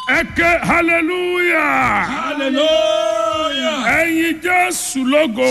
ẹ ké hallelujah hallelujah. ẹyin jésù lógo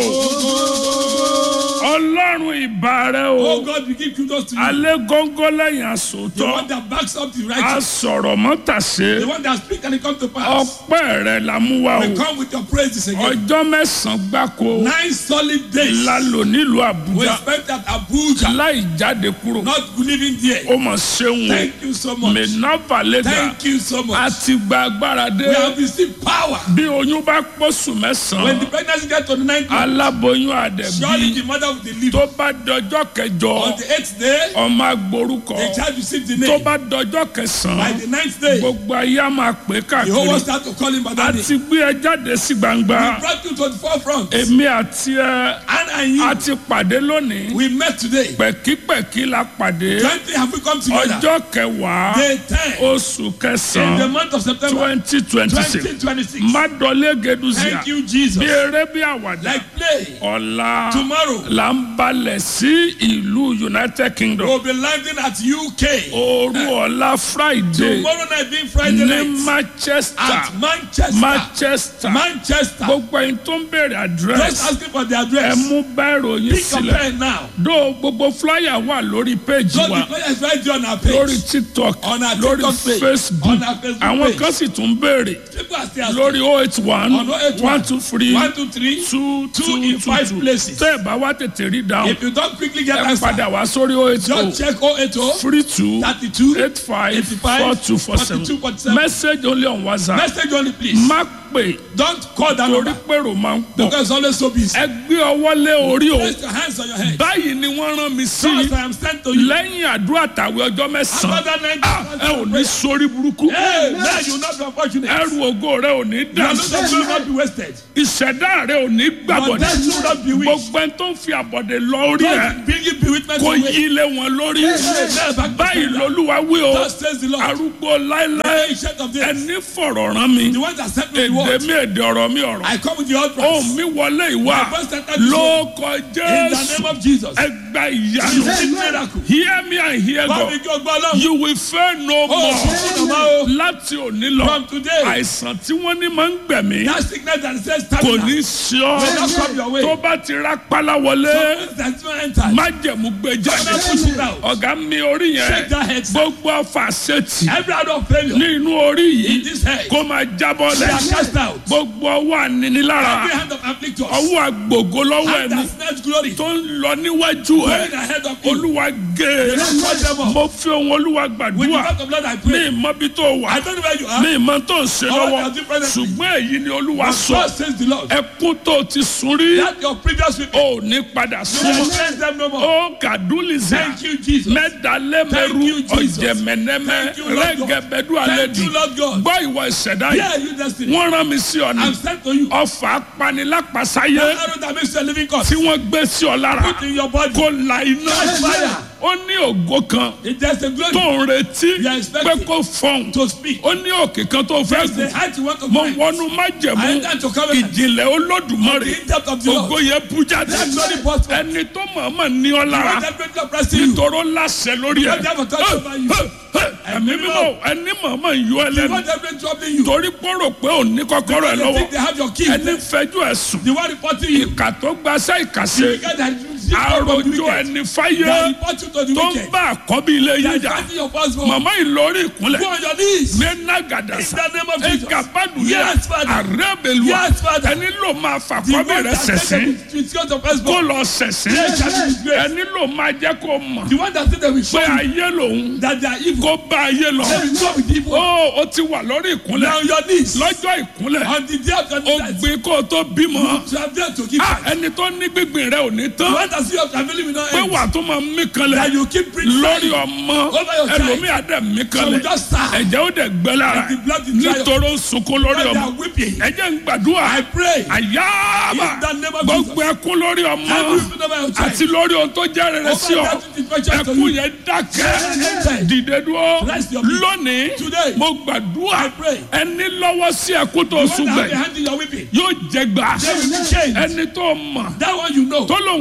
ọlọ́run ìbà rẹ Oh o God, we give kudos to you. alẹ́ góńgó lẹ́yìn The one àsòótọ́ that backs up the a righteous. sọ̀rọ̀ mọ́tàṣe The one that speaks and it comes to pass. ọpẹ́ rẹ la mú wa We o come with your praises again. ọjọ́ mẹ́sàn-án gbáko Nine solid days. la lò nílùú We àbújá spent at Abuja. láì jáde kúrò Not living there. ó mọ̀ ṣeun o Thank you so much. mẹ́nàfà lẹ́dà Thank you so a much. ti gba agbára dé We have received power. bí oyún bá pọ̀sù When mẹ́sàn-án the pregnancy gets to the ninth month, aláboyún surely àdẹ̀bí the mother will deliver. tó bá dọjọ́ kẹjọ On the eighth day, ọmọ agborúkọ the child received the tó name. bá dọjọ́ By kẹsàn-án the ninth day, gbogbo ayé á máa pè the whole káàkiri world start to call him by a that name. ti gbé ẹ jáde sí gbangba We brought you to the forefront. èmi àti ẹ And and a you, ti pàdé lónìí we met today. pẹ̀kípẹ̀kí la pàdé Twenty have we come together. ọjọ́ kẹwàá Day ten oṣù in the kẹsàn-án month of September twenty twenty six 2026. madọlé geduzia Thank you, Jesus. bí eré bí àwàdà Like play. ọ̀la Tomorrow, là ń balẹ̀ sí ìlú united kingdom we'll be landing at UK. òru ọ̀la friday Tomorrow night being Friday ní night manchester at Manchester. manchester Manchester. gbogbo ẹni tó ń béèrè Just address asking for the ẹ address. mú báírò yín Pick a sílẹ̀ pen now. dó gbogbo flyer wà lórí péjì So wa the player is right there on our lórí page. tiktok On our lórí TikTok page. facebook On our Facebook àwọn page. kan sì tún béèrè People are still asking. lórí oh eight one On 081, one two three One, two, three. two two two in two five two places. tẹ́ ẹ̀ bá wá tètè rí dáhùn If you don't quickly get ẹ answer, padà wá sórí oh eight oh just check 080 three two 32 eight five 85, four two four seven 42, 47. message only on whatsapp Message only, please. má pè Don't call that torí number pèrò máa ń pọ̀ because it's always so busy. ẹ gbé ọwọ́ lé orí o Place your hands on your head. báyìí ni wọ́n rán mi sí Because I am sent to you. lẹ́yìn àdúrà tàwé ọjọ́ After mẹ́sàn-án that night, Ah, ẹ ò ní sórí burúkú Hey, now you will not be unfortunate. ẹrù ògo rẹ ò ní Your dànù losses will not be wasted. ìṣẹ̀dá rẹ ò ní Your gbàbọ̀dé death will not be weak. gbogbo ẹni tó ń fi àbọ̀dé lọ orí ẹ God bring you bewitchment kò away. yí lé wọn lórí Never back to báyìí sender. lolúwa wí o Thus says the Lord. arúgbó láéláé The ancient of days. ẹni fọ̀rọ̀ rán mi The one that sent me the èdè word. mi èdè ọ̀rọ̀ mi ọ̀rọ̀ I come with the utterance. ohùn mi wọlé ìwà My voice entered this ló room. kọ In the jésù name of Jesus. ẹgbà ìyanu Receive miracle. hear me and hear Bá God mi kí o gbọ́ lọ́wọ́. you will fail no Oh, more fún ọmọ o. láti òní lọ From today. àìsàn tí wọ́n ní máa ń gbẹ̀mí That sickness that says kò stamina. ní sí ọ Will not come your way. tó bá ti rá pálá wọlé Something that's not entered. májẹ̀mú gbé jáde Father, push it out. ọ̀gá mi orí Shake yẹn that head. gbogbo ọfà ṣètì Every out of failure. ní inú orí In yìí this head. kó máa jábọ́ They are lẹ̀ cast out. gbogbo ọwọ́ ànínilára Every hand of afflictors. ọwọ́ àgbògo lọ́wọ́ Hand ẹni that snatch glory. tó ń lọ níwájú ẹ Going ahead of you. olúwa gé e Don't cut them off. mo fi ohun olúwa With the gbàdúrà back of blood I ní pray. ìmọ̀bí tó wà I don't know where you are. ní ìmọ̀ tó ń ṣe All lọ́wọ́ I can do presently. ṣùgbọ́n èyí ni olúwa But sọ God says the Lord. ẹkún tó ti sùn rí That your previous weeping. ò ní padà You sùn will face them no more. ó kàdúlìsà Thank you, Jesus. mẹ́dàlẹ́mẹ́rú Thank you, Jesus. ọ̀jẹ̀mẹ̀nẹ́mẹ́ Thank you, Lord God. rẹ́gẹ̀bẹ̀dú Thank àlẹ́dì you, Lord God. gbọ́ ìwọ ìṣẹ̀dá Yeah, yìí you destiny. wọ́n rán mi sí ọ ní I'm sent to you. ọfà apanilápasáyé The arrow that makes you a living God. tí wọ́n gbé sí ọ lára Put in your body. kó la iná Catch fire. ó ní ògo kan If there's a glory tó ń retí You are expecting pé kó fọhùn to speak. ó ní òkè kan tó fẹ́ There's gùn the height you want to mo climb. wọnú I májẹ̀mú enter to covenant. ìjìnlẹ̀ olódùmarè The in-depth of the ògo Lord. yẹn bú jáde That glory burst forth. ẹni tó mọ̀ọ́mọ̀ ní ọ You lára want that great God pressing you. nítoró láṣẹ lórí ẹ You want that authority over you. ẹ̀mí mímọ́ ẹni mọ̀ọ́mọ̀ yọ ẹ You lẹ́nu want that great troubling you. torí pọ́rọ̀ pé ò ní kọ́kọ́rọ́ ẹ They lọ́wọ́ think they have your key. ẹni fẹjú ẹ sùn The one reporting you. ìkà tó gbaṣẹ́ The ìkàṣe guy that you see from the àròjọ wicked. ẹni fáyé That report you to the tó ń wicked. bá àkọ́bí ilé yín That jà fighting your firstborn. màmá ìlọrí ìkúnlẹ̀ Go on your knees. mẹ́nà gàdàsà In the name of Jesus. ẹ̀ka Yes, Father. àrẹ́bẹ̀lúwà Yes, Father. ẹni ló máa The fàkọ́bí one rẹ̀ that sẹ̀sìn said that it's your kó firstborn. lọ sẹ̀sìn Yes, yes, yes. ẹni ló máa jẹ́ kó mọ̀ The one that said they will show pé you ayé lòun that they are evil. kó bá ayé lọ They will go with evil. ó ó ti wà lórí ìkúnlẹ̀ Now on your knees. lọ́jọ́ ìkúnlẹ̀ On the day of ó judgment. gbin kó o tó bímọ To have them to give Ah, back. ẹni tó ní gbígbìn rẹ ò ní The tán one that see your family will not pé end. wà tó máa mí kanlẹ̀ That you keep preaching. lórí ọmọ Over your child. ẹlòmíà dẹ̀ mí So kanlẹ̀ we just start. ẹ̀jẹ̀ ó dẹ̀ gbẹ lára And the blood is dry up. nítorí ó ń sunkún lórí When they ọmọ are weeping. ẹ̀jẹ̀ ń gbàdúrà I pray. àyàbà In the name of gbogbo ẹkún lórí ọmọ Every weeping over your child. àti lórí ohun tó jẹ́ rere sí ọ Over that which is precious to ẹkún you. yẹn dákẹ́ Amen. dìde dúró Rest your feet. lónìí Today. mo gbàdúrà I pray. ẹni lọ́wọ́ sí ẹkún tó The one that have súngbẹ̀ the hand in your weeping. yóò jẹ gbà They will be changed. ẹni tó mọ̀ That one you know. tó lòun ò fẹ́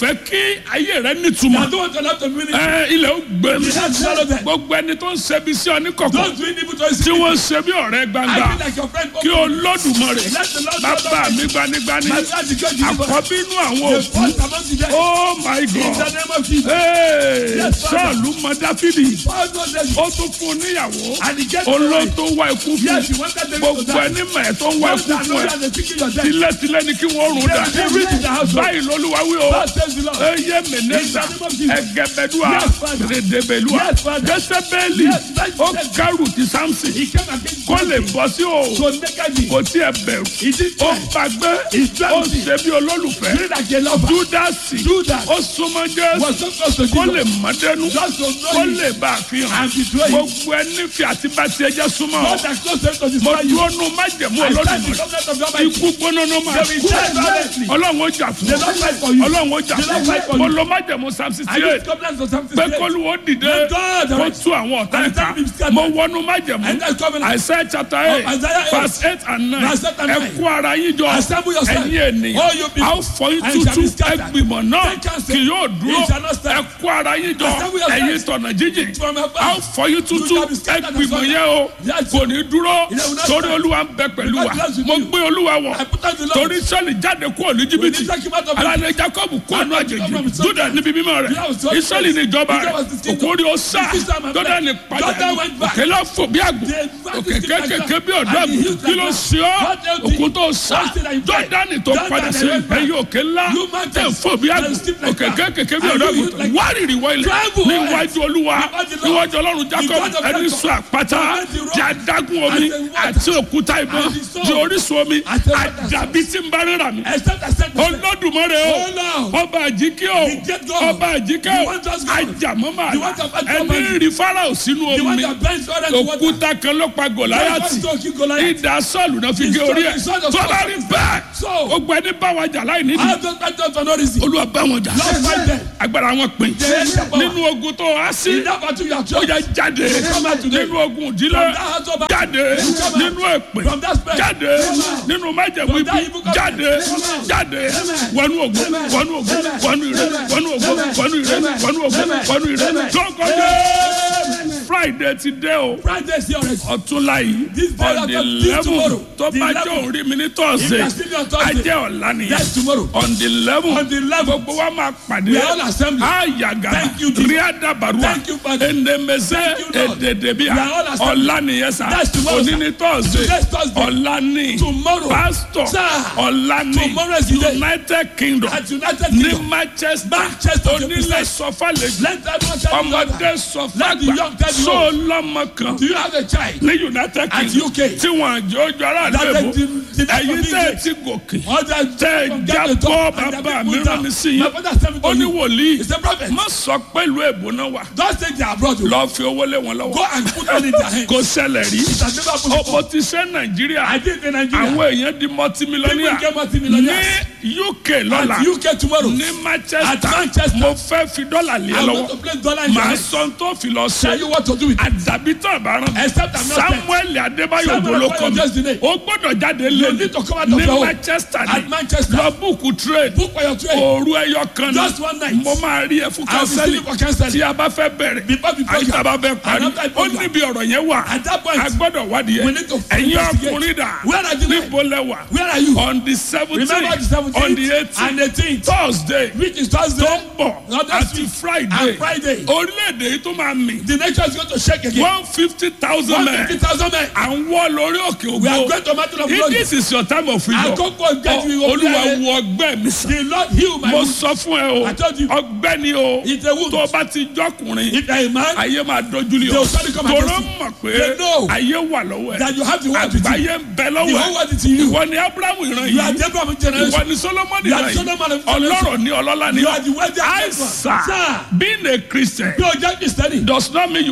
fẹ́ kí ayé rẹ nítumọ̀ I don't want to have to ministry. ẹ ilẹ̀ ó gbẹ mi You have to swallow them. gbogbo ẹni tó ń ṣẹbi sí ọ ní kọ̀kọ̀ Don't do evil to his tí wọ́n ń ṣe bí ọ̀rẹ́ I gbangba feel like your friend. kí olódùmarè Let the Lord bàbá mi gbanigbani My God, the God you àkọ́bí inú àwọn The òkú first among the dead. oh my In the god name of Jesus. Hey, Yes, Father. sọ́ọ̀lù mọ dáfídì All those days. ó tún fún un níyàwó And he gets olóò tó wá ikú fún Yes, he wanted them to gbogbo die. ẹni mẹ̀ tó ń wá Those ikú that know fún ẹ that they think you're dead. tilẹ̀tilẹ̀ ni kí wọ́n rún dà They reach in the house. báyìí lolúwa wí o God says the Lord. eye mẹnẹta In the name of Jesus. ẹgẹbẹdua Yes, Father. redebelua Yes, Father. jẹsẹbẹẹli Yes, Father. ó kárù ti samson He came against kó lè bọ́ sí o So nakedly. kò tí ẹ bẹ̀rù He did ó try. gbàgbé He's ó trying. ṣe bí olólùfẹ́ Feel like a lover. júdásì Judas ó súnmọ́ jésù was so close to kó lè Jesus. mọ́dẹ́nu Just to kó know him. lè bá a fi hàn And betray him. gbogbo ẹni fi àti bá tiẹ̀ jẹ́ súnmọ́ God has close to mo destroy you. dúró nu májẹ̀mú I stand in olódùmarè covenant of the Almighty. ikú gbóná ló máa They will kú die violently. ọlọ́run ó jà fún They don't fight for you. ọlọ́run ó jà They don't fight for fún mo you. lọ májẹ̀mú psalm I sixty use eight covenant of something pé great. kólúwó dìde Let God kó arise. tú àwọn ọ̀tá And ẹ̀ka let him scatter. mo wọnú májẹ̀mú And that covenant. Isaiah chapter eight Oh, Isaiah eight. verse eight and nine Verse eight and ẹ nine. kó ara yín jọ Assemble yourself. ẹ̀yin ènìyàn All you people. a ó fọ yín And shall tútù be scattered. ẹgbìmọ̀ náà Take counsel. kì yóò dúró It shall not stand. ẹ kó ara yín jọ Assemble yourself. ẹ̀yin tọ̀nà jíjìn From above. a ó fọ yín tútù You shall be scattered and ẹgbìmọ̀ scattered. yẹn o Yes. kò ní dúró It will not torí stand. olúwa ń bẹ pẹ̀lú wa Because God is with mo you. gbé olúwa wọ̀ I put on the Lord. torí sọ́ọ̀lì jáde kúrò ní jìbìtì When he took him out of alẹ́ jacob kó àánú àjèjì from his juda níbi mímọ́ rẹ̀ Yeah, it was so israẹli ní ìjọba Israel rẹ̀ was his kingdom. òkúri ó sá His kingdom and jọdá ní back. padà Jordan went back. òkè lọ fò bí àgbò They back òkè his kingdom kékèké back. bí ọ̀dọ́ And he àgbò healed kí ló like sí ọ́ What else òkú did- tó sá what did I do? jọdá ní tó Jordan padà and sí went back. ẹ̀yìn òkè ńlá You mountains tẹ̀ fò bí àgbò and steep like òkè that. kékèké bí And ọ̀dọ́ you àgbò healed like wárìrì wọ ilẹ̀ Travel níwájú olúwa Before the Lord. níwájú ọlọ́run jacob God of ẹni Jacob. sọ àpáta Command the rock. di adágún omi And the water. àti òkúta ìbọn And the stone. di orísun omi And the water. àdàbí tí ń bá rírà mi Except I said the same. olódùmarè o Oh, Lord. ọba àjíkẹ́ o The great God. ọba àjíkẹ́ The o one just God. ajàmọ́mọ́ The one that fight àlá for ẹni man. rí farao sínú The one omi that bends water to water. òkúta kan ló pa gòláyàtì ìdá sọ́ọ̀lù náà fi gé orí ẹ̀ The sword of tó bá rí bẹ́ẹ̀ So, ó gbẹ ní báwa jà láì nídìí I don't fight them for no reason. olúwa bá wọn jà Lord fight them. agbára wọn pin Yes, sir. nínú ogun tó wá sí In that battle you are ó chosen. yẹ jáde Come out today. nínú ogun ìdílé From that house of jáde nínú èpè From that spell. jáde nínú májẹ̀mú From that ibi evil covenant. jáde jáde wọnú ogun wọnú ogun wọnú ire wọnú ogun wọnú ire wọnú ogun wọnú ire lọ́kọ̀ọ́dé friday ti dé o Friday is here already. ọ̀túnla yìí This day on the after this eleven tomorrow. tó The bá 11th. jẹ́ òrí mi ní If you are tọ́sídẹ̀ẹ́ still on Thursday, ajẹ́ ọ̀la nìyẹn that's tomorrow. on the eleven On the 11th. gbogbo wa máa pàdé We are all assembly. ayaga Thank you, Jesus. ríadabarua Thank you, Father. enemese Thank you, Lord. ededebia We are all assembly. ọ̀la nìyẹn sá That's tomorrow, òní sir. ní tọ́sídẹ̀ẹ́ Today's Thursday. ọ̀la ní Tomorrow. pastor Sir. ọ̀la ní Tomorrow is the day. united kingdom At United ní Kingdom. manchester Manchester, onílẹ̀ sọfàlẹ̀ Let everyone tell you ọmọdé that. Let the sọfàgbà young tell you. sọ lọ́mọ kan Do you have a child? ní united At kingdom UK. tí wọn àjọ ojú ara That àdúgbò they did- did not ẹ̀yin forbid tẹ́ ẹ it. ti gòkè Others tẹ́ ẹ from get the jábọ́ top and bàbá their mi people rán mi down. sí My yín father tell me ó to ní you. wòlíì He's a prophet. má sọ pẹ̀lú èbó náà wà Don't take their abroad. o. lọ́ọ́ fi owó lé wọn Go lọ́wọ́ and put money in their hands. kò ṣẹlẹ̀ rí It has never happened ó before. mo ti ṣe nàìjíríà I did in Nigeria. àwọn èèyàn di multimillionaire People get ní multimillionaires. uk lọ́la At UK tomorrow. ní At manchester Manchester. mo fẹ́ fi dọ́là lé ẹ I'm lọ́wọ́ going to place dollar in your màá hands. sọ tó fi lọ Tell ṣe you what to do with it. àdàbí tán àbáràn Except I'm not dead. samuel adébáyò Samuel bolókọ Adébáyò just today. ó gbọ́dọ̀ jáde You lé need to come out of ní your home. manchester At ní Manchester. lọ búùkù trade Book for your trade. òru ẹyọ kan Just one night. mo máa rí ẹ fún I'll be kánsẹ́lì sitting for counseling. tí a bá fẹ́ bẹ̀rẹ̀ Before the program. àyíká bá fẹ́ parí And after the ó program. níbi ọ̀rọ̀ yẹn wà At that point, a gbọ́dọ̀ wádìí we ẹ̀ need to ẹ̀yin investigate. ọkùnrin dà Where are the men? níbo lẹ́wà Where are you? on the Remember the seventeen 17th on the eighteen and 18th. thursday Which is Thursday. tó ń bọ̀ Not next àti week. friday And Friday. orílẹ̀-èdè yìí tó máa mì The nation is going to shake again. one fifty thousand men 150,000 men. à ń wọ́ lórí òkè We are ògbó going to Mountain of if Glory. this is your time of freedom Àkókò ìgbẹ́jú ìwọ olúwa fúnra rẹ̀. wo ọgbẹ́ mi sàn The Lord heal my mo wound. sọ fún ẹ o I told you. ọgbẹ́ ni o It's a wound. tó o bá ti jọkùnrin If you are a man, ayé máa dojú lé They ọ will suddenly come tòró against you. mọ̀ pé They know ayé wà lọ́wọ́ ẹ that you have the word with you. àgbáyé ń bẹ The lọ́wọ́ whole ẹ word is in you. ìwọ ni abrahamu ìran You are yìí the Abraham generation. ìwọ ni solomoni You are ìran the Solomon yìí of generation. ọlọ́rọ̀ ni ọlọ́lá ni You are the wealthy and àìsà Sir. being a christian Bí o jẹ́ Kristẹni, does not mean you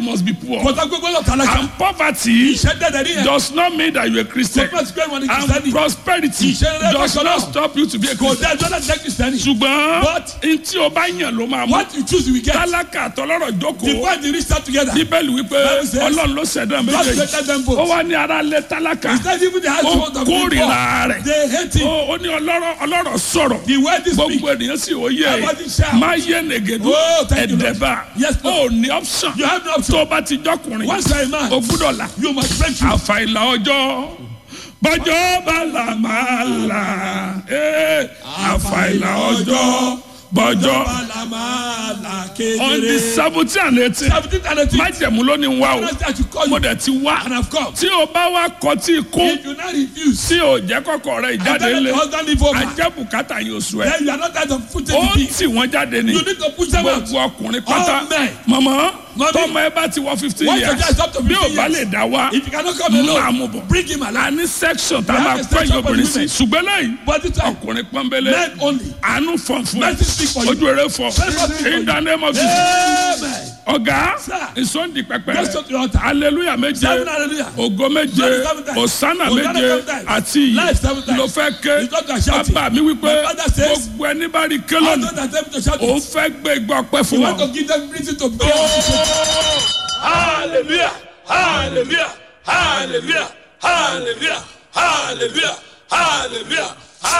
must be poor kò sọ pé gbọ́dọ̀ tálákà and poverty ìṣẹ́ dẹ́dẹ̀ ní yẹn does not mean that you are a Christian kò fẹ́ pé wọn ni and kìsìtẹ́nì prosperity Ìṣeré does bákan not náà. stop you to be a kò Christian dá ẹjọ́ láti jẹ́ kìsìtẹ́nì ṣùgbọ́n But- ntí o bá yàn ló máa mú what you choose we get tálákà àtọlọ́rọ̀ the jókòó point the rich start together bíbélì wípé Bible says, ọlọ́run ló ṣẹ̀dá God méjèèjì created them both. ó wá ní ara lé tálákà It's not even the ó household of the kórìíra poor. rẹ̀ They hate him. ó ó ní ọlọ́rọ̀ ọlọ́rọ̀ sọ̀rọ̀ The word is speak. gbogbo ènìyàn sì ó yẹ Everybody shout. máa yé nègèdú Oh, thank you, Lord. ẹ̀dẹ̀bà Yes, ó Lord. ní option You have no option. tó o bá ti jọkùnrin Once you are a man, o gbúdọ̀ là you must break through. àfàìlà ọjọ́ bọ́jọ́ bá là máa là ee, àfàìlà ọjọ́ bọ́jọ́ Balamala on the kedere. seventeen and eighteen Seventeen and eighteen. májẹ̀mú ló ní wá o Honestly, I should call mo you dẹ̀ ti wá and have come. tí o bá wá kọtí kún If you not refuse, tí o jẹ́ kọ́kọ́ rẹ̀ and ìjáde then lé the husband leave over, ajẹ́ bùkátà yóò sùn ẹ̀ then you are not that of putting ó the bill. tì wọ́n jáde ní You need to push them out. gbogbo ọkùnrin pátá All men. mọ̀mọ́ Mommy. tọmọ ẹ bá ti wọ fifteen Once your years child is up to bí o 15 bá years, lè dá wá If you cannot come mú alone, àmúbọ̀ bring him a along. ní section tá a We máa have a pẹ́ section for yọkùnrin sí women. ṣùgbọ́n lẹ́yìn But it's like ọkùnrin pọ́nbélé men only. àánú fọ̀n fún ẹ Mercy speak for you. ojú eré fọ Mercy speak for in you. the name of Jesus Amen. ọ̀gá Sir. ìsọ̀ndì pẹpẹ Just to the altar. hallelujah méje Seven hallelujah. ògo méje Glory seven times. òsánà Hosanna méje seven times. àti Life seven iyì times. ló fẹ́ ké You don't have shouting. bàbá mi wípé My father says, gbogbo ẹni bá rí ké All lónìí those that attempt to shout òun it, fẹ́ gbé igbá ọpẹ́ fún you want wọn. to give them reason to pray. Hallelujah. Hallelujah. Hallelujah. Hallelujah. Hallelujah. Hallelujah.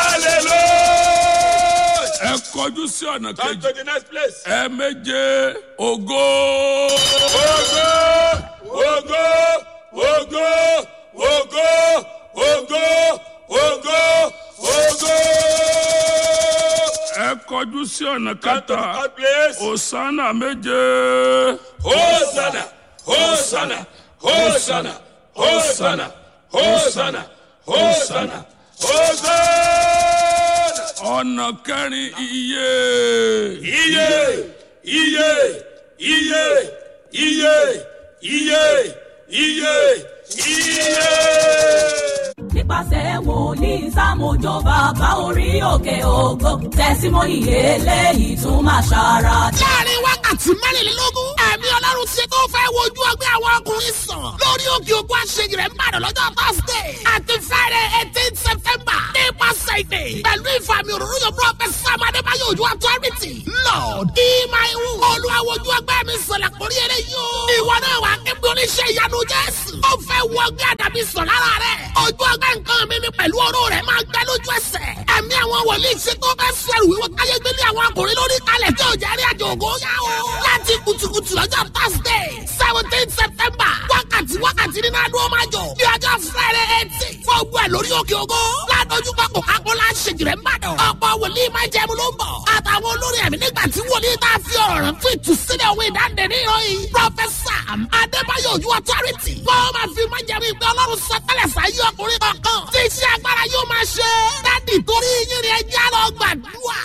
Hallelujah. ẹ kọjú sí ọ̀nà Come kejì to the next place. ẹ méje ògo Ogo, ogo, ogo, ogo, ogo, ogo, ogo. ẹ kọjú sí ọ̀nà Come to the kẹta third place. òsánà méje Hosanna, Hosanna, Hosanna, Hosanna, Hosanna, Hosanna, Hosanna. ọ̀nà kẹrin iye Iye, iye, iye, iye, iye, iye, iye. nípasẹ̀ wòlíì sámójó bàbá orí òkè ògo tẹ̀símọ́nì eléyìí tún máa ṣara láàrin wákàtí mẹ́rìnlélógún ẹ̀mí ọlọ́run ti tó fẹ́ wojú ọgbẹ́ àwọn ọkùnrin sàn lórí òkè ògùn àṣeyìí rẹ̀ ń bàdàn lọ́jọ́ thursday àti friday eighteen september nípasẹ̀ ìdè pẹ̀lú ìfàmì òróró yóò prophet sam adébáyé ojú authority lord ìmọ̀-ẹ̀wù olùwàwọ̀jú ọgbẹ́ mi sọ̀lẹ̀ kórí eré yóò ìwọ náà wà kébí oníṣẹ́ ìyanu jésù ó fẹ́ wọ ọgbẹ́ àdàbí sọ̀ lára rẹ̀ ojú ọgbẹ́ nǹkan mi mi pẹ̀lú ọ̀rọ̀ rẹ̀ máa gbẹ lójú ẹsẹ̀ ẹ̀mí àwọn wòlíì ṣe tó fẹ́ sọ ẹrù wíwọ́ káyé gbélé àwọn akùnrin lórí kalẹ̀ tí ò jẹ́ rí àjò ògo yá o. láti kùtùkùtù lọ́jọ́ thursday seventeen september wákàtí wákàtí nínú adó máa jọ ní ọjọ́ friday eighteen fún ogun ẹ̀ lórí òkè ògo ládójú papọ̀ kápọ̀ láṣẹjì rẹ̀ ń bàdàn ọ̀pọ̀ wòlíì máa jẹun ló ń bọ̀ àtàwọn olórin ẹ̀mí nígbà tí wòlíì tá a fi ọ̀rọ̀ rẹ̀ fún ìtúsílẹ̀ òwe ìdáǹdè ní ìròyìn professor adébáyọ̀ ojú authority wọ́n máa fi máa jẹun ìgbẹ́ ọlọ́run sọtẹ́lẹ̀ sáyé ọkùnrin kankan tí iṣẹ́ agbára yóò máa ṣe dádì torí yín ni ẹjẹ́ lọ gbàdúrà.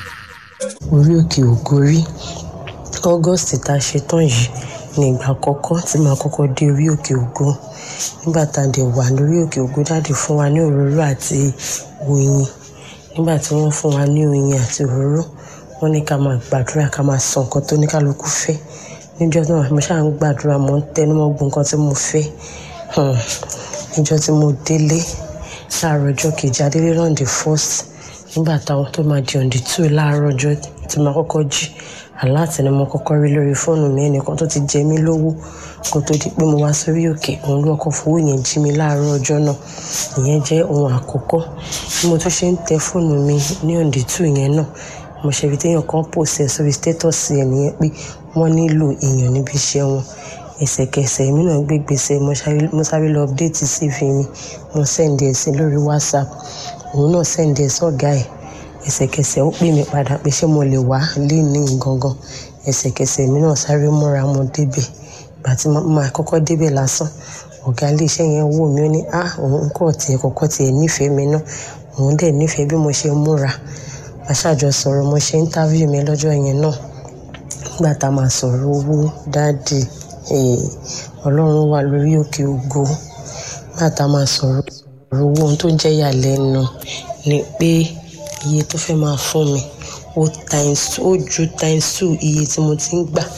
orí òkè ògo rí august tá a ṣe tán yìí ní ìgbà àkọ́kọ́ tí màá kọ́kọ́ dé orí òkè ògo nígbà tá a dẹ̀ wà lórí òkè ògo dáàdì fún wa ní òróró àti oyin nígbà tí wọ́n fún wa ní oyin àti òróró wọ́n ní ká máa gbàdúrà ká máa sọ nǹkan tó ní kálukú fẹ́ níjọ́ tí mo ṣáà ń gbàdúrà mo ń tẹnu mọ́ gbogbo nǹkan tí mo fẹ́ Hmm. níjọ́ tí mo délé láàárọ̀ ọjọ́ kejì adélé náà the first nígbà táwọn tó máa di on the two láàárọ̀ ọjọ́ tí máa kọ́kọ́ jí aláàtì ni mo kọ́kọ́ rí lórí fóònù mi ẹnìkan tó ti jẹ mí lówó kó tó di pé mo wá sórí òkè òun ló kọ́ fowó yẹn jí mi láàárọ̀ ọjọ́ náà ìyẹn jẹ́ ohun àkọ́kọ́ bí mo tún ṣe ń tẹ fóònù mi ní on the two yẹn náà mo ṣe fi téèyàn kan pòsẹ̀ sórí status ẹ̀ nìyẹn pé wọ́n nílò èèyàn níbi iṣẹ́ wọn ẹsẹ̀kẹsẹ̀ èmi náà gbé gbèsè mo sáré- mo sáré lọ update cv mi mo send ẹ̀ sí lórí whatsapp òun náà send ẹ̀ sọ́gà ẹ̀ ẹsẹ̀kẹsẹ̀ ó pè mí padà pé ṣé mo lè wá léni gangan ẹsẹ̀kẹsẹ̀ èmi náà sáré múra mo débẹ̀ ìgbà tí mo máa kọ́kọ́ débẹ̀ lásán ọ̀gá iléeṣẹ́ yẹn wò mí ó ní ah òun kò tiẹ̀ kọ́kọ́ tiẹ̀ nífẹ̀ẹ́ mi náà òun dẹ̀ nífẹ̀ẹ́ bí mo ṣe múra aṣáájọ sọ̀rọ̀ mo ṣe interview mi lọ́jọ́ yẹn náà nígbà tá a máa sọ̀rọ̀ owó dáàdì eh, ọlọ́run wà lórí òkè ògo nígbà tá a máa sọ̀rọ̀ owó ohun tó jẹ́ ìyàlẹ́nu ni pé iye tó fẹ́ máa fún mi ó times ó ju times two iye tí mo ti ń gbà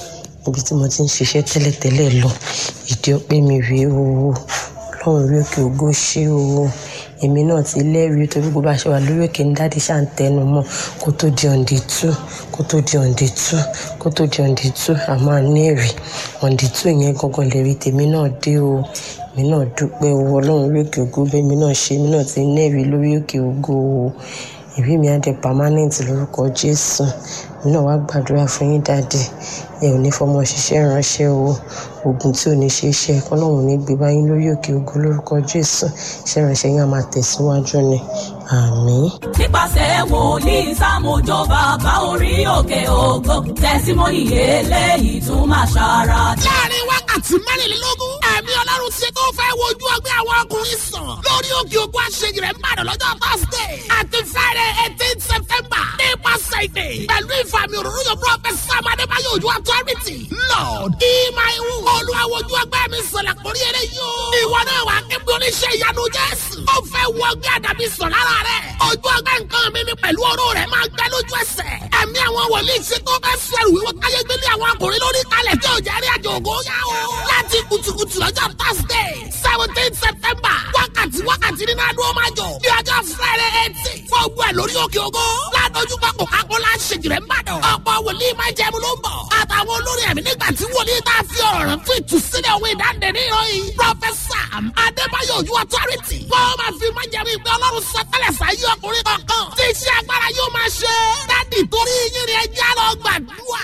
ibi tí mo ti ń ṣiṣẹ́ tẹ́lẹ̀tẹ́lẹ̀ lọ ìdí ọpẹ́ mi rèé o ọlọ́run rí òkè ògo ṣé o èmi náà ti lẹ́rìí torí gbogbo àṣẹ wà lórí òkè ní dáàdì ṣáà ń tẹnu mọ́ kó tó di ọ̀ǹdì tú kó tó di ọ̀ǹdì tú kó tó di ọ̀ǹdì tú àmọ́ àní èrè ọ̀ǹdì tú yẹn gangan lè rí tèmi náà dé o èmi náà dúpẹ́ o ọlọ́run rí òkè ògo bẹ́ẹ̀ mi náà ṣe èmi náà ti lẹ́rìí lórí òkè ògo o ìrí mi á dé permanent lórúkọ jésù èmi náà wá gbàdúrà fún yín dáadé ẹ ò ní fọmọ ṣiṣẹ́ ránṣẹ́ o oògùn tí ò ní ṣe é ṣe kọ́lọ́hún ní gbé báyìí lórí òkè ògo lórúkọ jésù iṣẹ́ ránṣẹ́ yín á máa tẹ̀síwájú ni àmín. nípasẹ̀ wòlíì sámójó bàbá orí òkè ògo tẹ̀símọ́nì eléyìí tún máa ṣara dá. láàrin wákàtí mẹ́rìnlélógún ẹ̀mí ọlọ́run ti tó fẹ́ wojú ọgbẹ́ àwọn ọkùnrin sàn lórí òkè ògùn àṣeyìí rẹ̀ ń bàdàn lọ́jọ́ thursday àti friday eighteen september nípasẹ̀ ìdè pẹ̀lú ìfàmì òróró yóò prophet sam adébáyọ̀ ojú authority lord ìmáìwù olùwàwọ̀jú ọgbẹ́ mi sọ̀rọ̀ àkórí eré yóò ìwọ náà wà kébí oníṣẹ́ ìyanu jésù ó fẹ́ wọ ọgbẹ́ àdàbí sọ̀ lára rẹ̀ ojú ọgbẹ́ nǹkan mi ni pẹ̀lú oró rẹ̀ máa gbẹ lójú ẹsẹ̀ ẹ̀mí àwọn wòlíì ṣe tó fẹ́ sẹ̀rù wíwọ́ káyé gbélé àwọn akùnrin lórí kalẹ̀ tí ò jẹ́ rí àjò ògo yá o láti kùtùkùtù lọ́jọ́ thursday seventeen september wákàtí wákàtí nínú adúlọ́ máa jọ ní ọjọ́ friday eighteen fọ́ọ̀gbù ẹ̀ lórí òkè ògo ládójú pápó kákólá ṣèjìrẹ́ ńbàdàn ọ̀pọ̀ wòlíì máa jẹun ló ń bọ̀ àtàwọn olórí ẹ̀mí nígbà tí wòlíì tá a fi ọ̀rọ̀ rẹ̀ fún ìtúsílẹ̀ òwe ìdáǹdè ní ìròyìn pọfẹsà adébáyọ̀ ojú authority wọ́n máa fi máa jẹun ìpè ọlọ́run sọtẹ́lẹ̀ sáyé ọkùnrin kankan tí iṣẹ́ agbára yóò máa ṣe dádì torí yín ni ẹjẹ́ lọ gbàdúrà.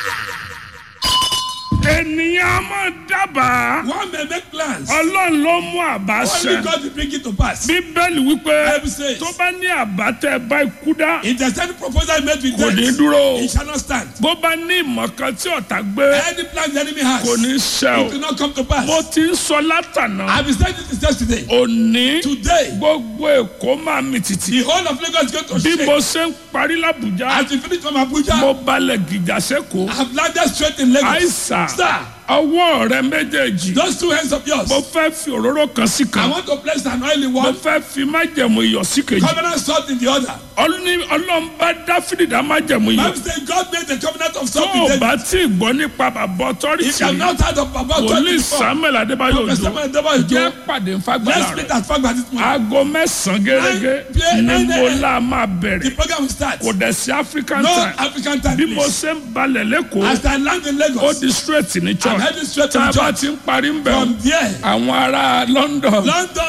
ènìyàn máa dábàá One may make plans. ọlọ́run ló mú àbá Only ṣẹ God will bring it to pass. bíbélì wípé Bible says- tó bá ní àbá tẹ bá ikú dá If there's any proposal made with kò ní death, dúró it shall not stand. bó bá ní ìmọ̀ kan tí ọ̀tá gbé Any plan the enemy has, kò ní ṣẹ it will o not come to pass. mo ti ń sọ látànà I've been saying this yesterday. òní Today, gbogbo èkó máa mi tìtì the whole of Lagos is going to bí shake. mo ṣe ń parí làbújá As we finish from Abuja, mo balẹ̀ gìjà sẹ́kọ̀ọ́ I have landed straight in Lagos. àìsàn Sir, ọwọ́ rẹ méjèèjì those two hands of yours, mo fẹ́ fi òróró kan sí I kan want to place an oily mo one, fẹ́ fi májẹ̀mú iyọ̀ sí kejì covenant salt in the other. Ọlọ́ni- ọlọ́run bá dáfídì dá májẹ̀mú iyọ̀ Bible says God made the covenant of tó salt o with bá David. tí ì gbọ́ nípa bàbá If you ọtọ́rìtì have not heard of Baba God wòlíì before, samuel adébáyọ̀ Prophet òjò Samuel Adébáyọ̀ Òjó, jẹ́ pàdé nfagbára let's meet rẹ̀ at Fagba this morning. aago mẹ́sàn-án gẹ́gẹ́ Nine- ni nine- mo la máa The bẹ̀rẹ̀ program will start. kò dẹ̀ sí african No time African time, bí mo please. ṣe ń balẹ̀ lẹ́kọ̀ọ́ As I land in ó Lagos, di straight ní I'm church heading straight to tá a the bá church. ti ń parí ń bẹ̀ From there, àwọn ará london London,